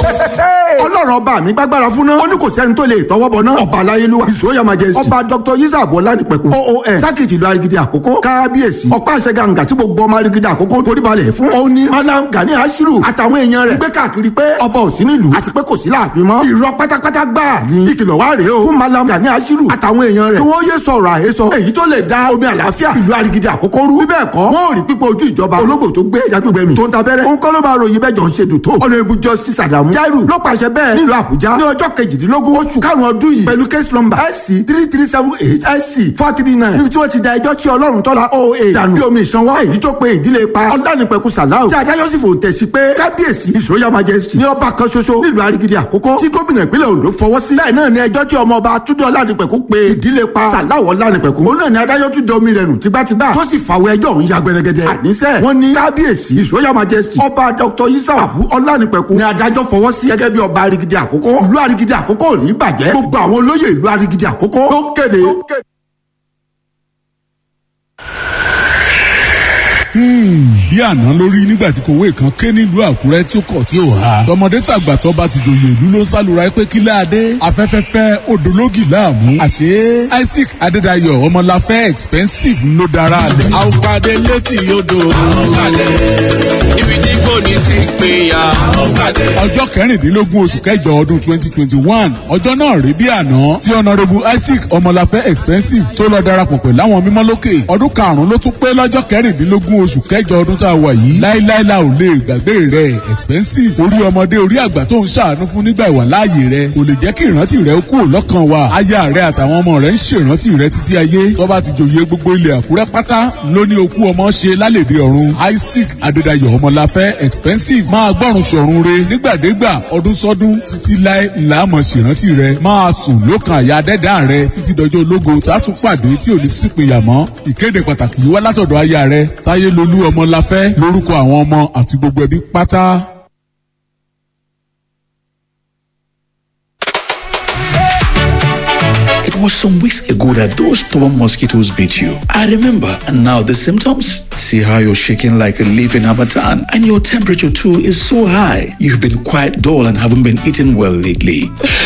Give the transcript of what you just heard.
ọlọ́run ọba mi gbàgbára fún náà ó ní kò sẹ́ni tó lè tọwọ́ bọ̀ náà ọba aláyélúwà ìṣòyà majesty ọba dr yisab ọlánìpẹ̀kun oon sákìtì ìlú arigidi àkókò kábíyèsí ọ̀pá àṣẹ gàǹgà tí gbogbo ọmọ arigidi àkókò foríbalẹ̀ fún ó ní madam gani ashiru àtàwọn èèyàn rẹ̀ gbé káàkiri pé ọba ò sí nílùú àti pé kò sí láàfin mọ́ irọ́ pátápátá gbáà ní ìkìlọ̀ wá rèé o fún madam gani ashiru àtàwọn èèyàn rẹ̀ kí wọ́n yé sọ̀rọ̀ àhesọ èyí tó lè da omi àlàáfíà ìlú arigidi àkókò rú bíbẹ̀ kọ́ wọ́n ò rí pípọ̀ ojú ìjọba ológbò tó gbé yagbègbè mi tó ń tabẹ́rẹ́ òun kọ́ ló máa ròyìn bẹ́ẹ̀ jọ ń ṣe dùn tó honourable justice adamu jairu ló pàṣẹ bẹ́ẹ̀ nílùú àbújá ní ọjọ́ kejìdínlógún oṣù karùn-ún ọdún yìí pẹ̀lú case number sc three three seven eight sc four three nine níbi tí wọ́n ti da ẹjọ́ tí ọlọ́run tọ́la oa dànù bí omi ìsanwó èyí tó pe ìdílé pa ọ̀dánìpẹ̀kù sàláù tí adájọ́ sì fò tẹ̀sí pé kábíyèsí ìṣòyà majesty ní ọba kan ṣoṣo nílùú arigidi àkókò tí gómìnà ìpínlẹ̀ ondo fọwọ́ sí bẹ́ẹ̀ náà ni ẹjọ́ tí ọmọ ọba túndé ọ̀lànìpẹ̀kù pe ìdílé pa sàláù ọ̀lànìpẹ̀kù òun náà ni adájọ́ tún domi rẹ̀ nù tìgbàtìgbà tó sì fàwọ̀ ẹjọ́ òun ya gbẹrẹgẹdẹ àníṣe wọn ní kábíyèsí ìṣòyà majesty ọba dr yisawabu ọ̀lànìpẹ̀kù ni adájọ́ fọwọ́ sí gẹ́gẹ́ bí ọba arigidi àkókò ìlú arigidi àkókò ò ní bàjẹ́ gbogbo àwọn olóyè ìlú arigidi àkókò ló kéde. bí àná lórí nígbà tí kòwé kan ké nílùú àkúrẹ́ tí ó kọ̀ tí ó ha tọmọdé tàgbà tó bá ti jòyè ìlú ló ń sálura pé kí láadé afẹ́fẹ́fẹ́ odológì láàmú àṣé isaac adédayọ̀ ọmọláfẹ́ expensive ló dára lẹ̀. a ó pàdé létí odò. a ó pàdé ibi tí kò ní sí péyà. a ó pàdé. ọjọ́ kẹrìndínlógún oṣù kẹjọ ọdún twenty twenty one ọjọ́ náà rí bí àná tí honourable isaac ọmọláfẹ́ expensive tó lọ darapọ̀ pẹ̀lú àwọn mímọ́ lókè ọdún karùn-ún ló tún pé lọ́jọ́ kẹrìndínlógún oṣù kẹjọ ọdún tá a wà yìí láíláí la ò lè gbàgbé rẹ̀ expensive orí ọmọdé orí àgbà tó ń ṣàánú fún nígbà ìwà láàyè rẹ̀ kò lè jẹ́ kí ìrántí rẹ̀ ó kúrò lọ́kàn wa aya rẹ̀ àtàwọn ọmọ rẹ̀ ń ṣèrántí rẹ̀ títí ayé tó bá ti jòyè gbogbo ilẹ̀ àkúrẹ́ pátá ló ní okú ọmọ ṣe lálèdè ọ̀run isaac adédayọ̀ ọmọláfẹ́ expensive máa gbọ́rùn ṣọ̀run re nígbàdégbà ọdún sọ́dún títí láé ńlá mọ̀ ṣèrántí rẹ̀ máa sùn lókàn àyà dẹ́dá rẹ̀ títí dọjọ́ ológo tá a tún pàdé tí ò ní sípìnyà mọ́ ìkéde pàtàkì yìí wá látọ̀dọ̀ aya rẹ̀ táyé lolú ọmọláfẹ́ lórúkọ àwọn ọmọ àti gbogbo ẹbí pátá. It was some weeks ago that those stubborn mosquitoes bit you. I remember. And now the symptoms? See how you're shaking like a leaf in Hamatan, and your temperature too is so high. You've been quite dull and haven't been eating well lately.